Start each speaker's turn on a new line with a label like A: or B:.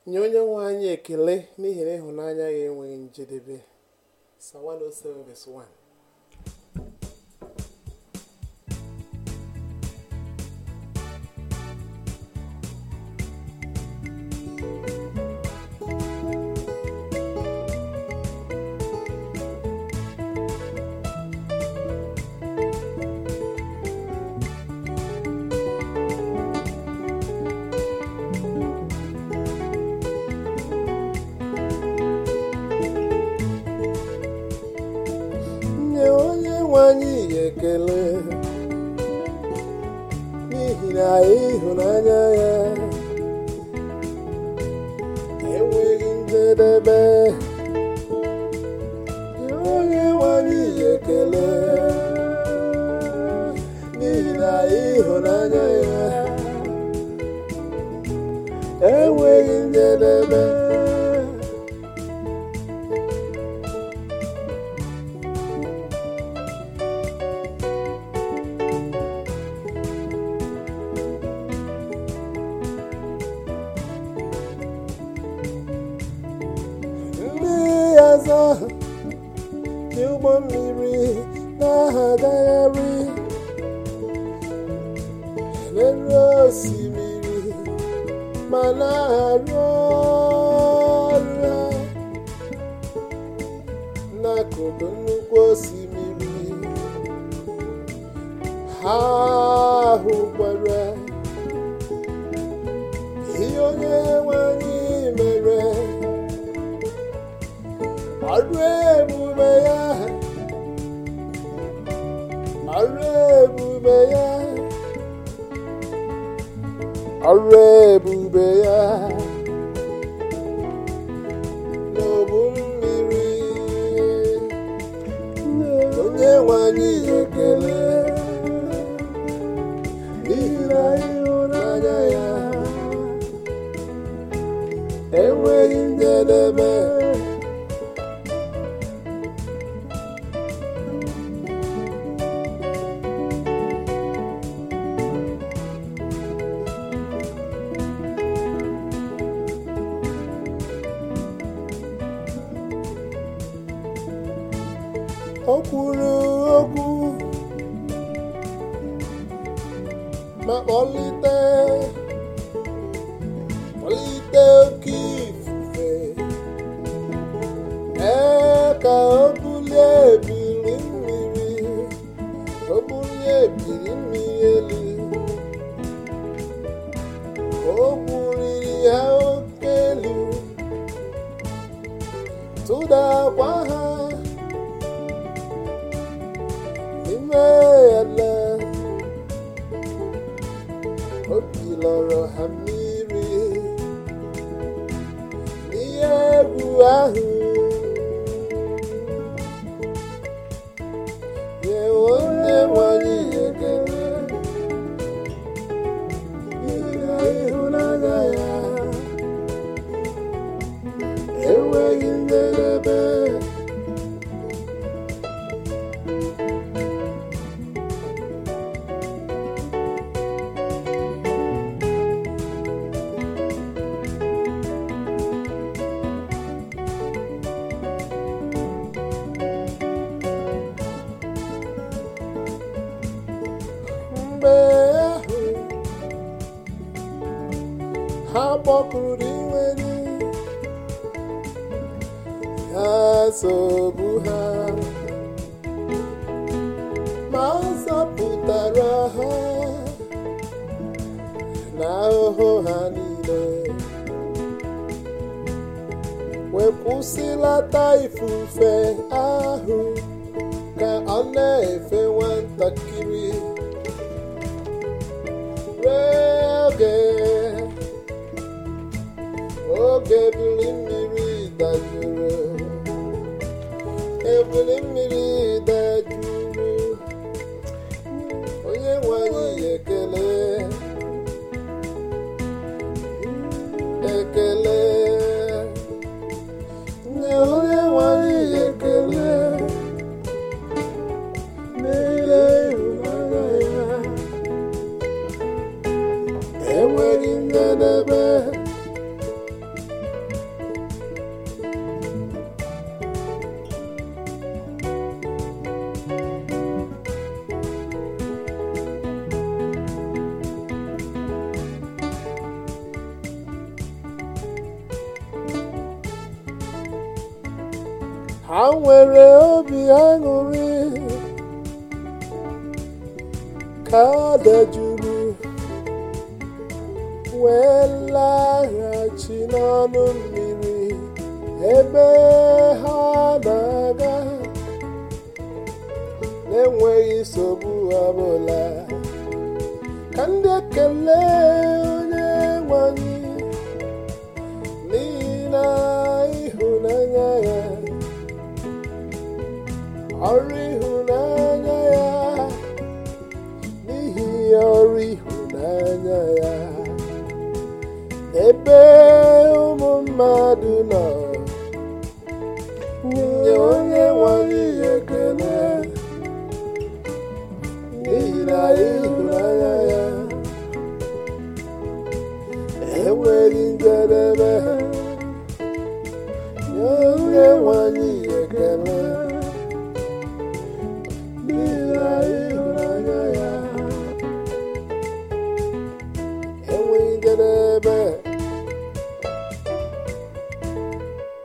A: nye onye nwe anyị ekele n'ihi na ịhụnanya ya enweghị njedebe Psalm 107 verse 1 nye onye nwe anyị ekele n'ihi na ịhụnanya ya enweghị njedebe nye onye nwe anyị ekele n'ihi na ịhụnanya ya enweghị njedebe ndị ọzọ dị ụgbọ mmiri na-agagharị n'elu osimiri ma na-arụ ọrụ ha n'akụkụ nnukwu osimiri ha hụkwara ihe onye nwe anyị mere ọrụ ebube ya ọrụ ebube ya ọrụ ebube ya n'obu mmiri onye nwanyị ekele n'ihi na ịhụnanya ya enweghị njedebe o kwuru okwu ma kpọlite kpọlite oke ifufe ee ka o bulie ebili mmiri o bulie ebili mmiri elu o buliri ha oke elu tụdakwa ha n'ime ala obi lọrọ ha mmiri n'ihe egwu ahụ nye onye nwanyị ekele n'ihi na ịhụnanya ya enweghị njedebe mgbe ahụ ha kpọkuru dị nwere ha sogbu ha ma ọ zọpụtara ha n'ahụhụ ha niile wee kwụsịlata ifufe ahụ ka ọ na-efe nwatakịrị oge oge ebili mmiri dajụrụ ebili mmiri dajụrụ onye nwe anyị ekele ekele nye onye nwe anyị ekele n'ile ịhụnanya ya enweghị njedebe ha nwere obi aṅụrị ka dajuru wee laghachi n'ọnụ mmiri ebe ha na-aga na-enweghị nsogbu ọbụla ka ndị ekele onye nwanyị n'ihi na ịhụnanya ya ọrụ ịhụnanya ya n'ihi ọrụ ịhụnanya ya ebe ụmụ mmadụ nọ